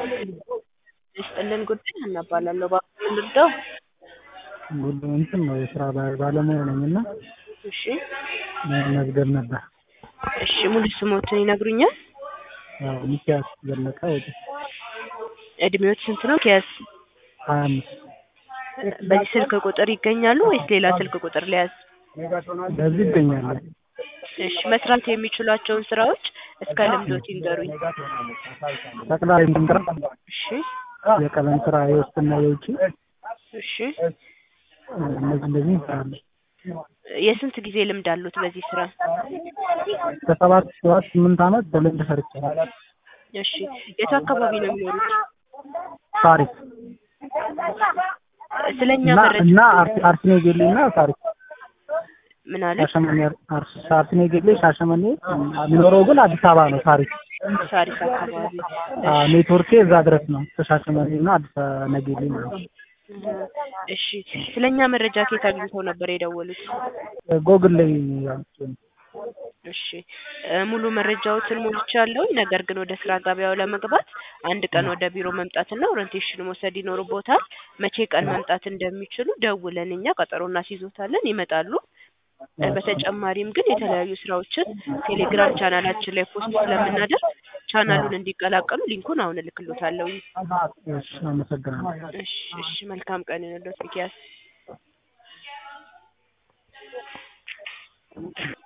ይስጥልን ጉዳይ እናባላለሁ እባክዎ ልርዳው? ጉድ እንትን ነው የስራ ባ- ባለሙያ ነኝ እና እሺ መዝገብ ነበር። እሺ ሙሉ ስሞትን ይነግሩኛል? ያው ሚኪያስ ዘለቀ ወደ እድሜዎት ስንት ነው? ኪያስ ሀያ አምስት በዚህ ስልክ ቁጥር ይገኛሉ ወይስ ሌላ ስልክ ቁጥር ሊያዝ? በዚህ ይገኛል። እሺ መስራት የሚችሏቸውን ስራዎች እስከ ልምዶት ይንገሩኝ። ጠቅላላ ስራ፣ እሺ የቀለም ስራ፣ የውስጥና የውጭ እሺ እነዚህ እንደዚህ እንሰራለን። የስንት ጊዜ ልምድ አሉት በዚህ ስራ? ከሰባት ሰባት ስምንት ዓመት በልምድ ሰርቻለሁ። እሺ የቱ አካባቢ ነው የሚኖሩት? ታሪክ ስለኛ እና መረጃ እና አርሲ- አርሲኔ ጌሌ እና ታሪክ ምን አለ? ሻሸመኔ አርሲ- አርሲኔ ጌሌ ሻሸመኔ የሚኖረው ግን አዲስ አበባ ነው። ታሪክ ሳሪስ አካባቢ አ፣ ኔትወርኬ እዛ ድረስ ነው። ከሻሸመኔ እና አዲስ አበባ ነጌሌ ማለት ነው። እሺ ስለኛ መረጃ ከየት አግኝተው ነበር የደወሉት? ጎግል ላይ ያሉት እሺ እ ሙሉ መረጃዎትን ሞልቻለሁኝ። ነገር ግን ወደ ስራ ገበያው ለመግባት አንድ ቀን ወደ ቢሮ መምጣትና ኦሪንቴሽን መውሰድ ይኖርቦታል። መቼ ቀን መምጣት እንደሚችሉ ደውለን እኛ ቀጠሮ እናስይዞታለን፣ ይመጣሉ። እ በተጨማሪም ግን የተለያዩ ስራዎችን ቴሌግራም ቻናላችን ላይ ፖስት ስለምናደርግ ቻናሉን እንዲቀላቀሉ ሊንኩን አሁን እልክሎታለሁ። እሺ፣ አመሰግናለሁ። እሺ እሺ መልካም ቀን ይሁንልዎት ሚኪያስ።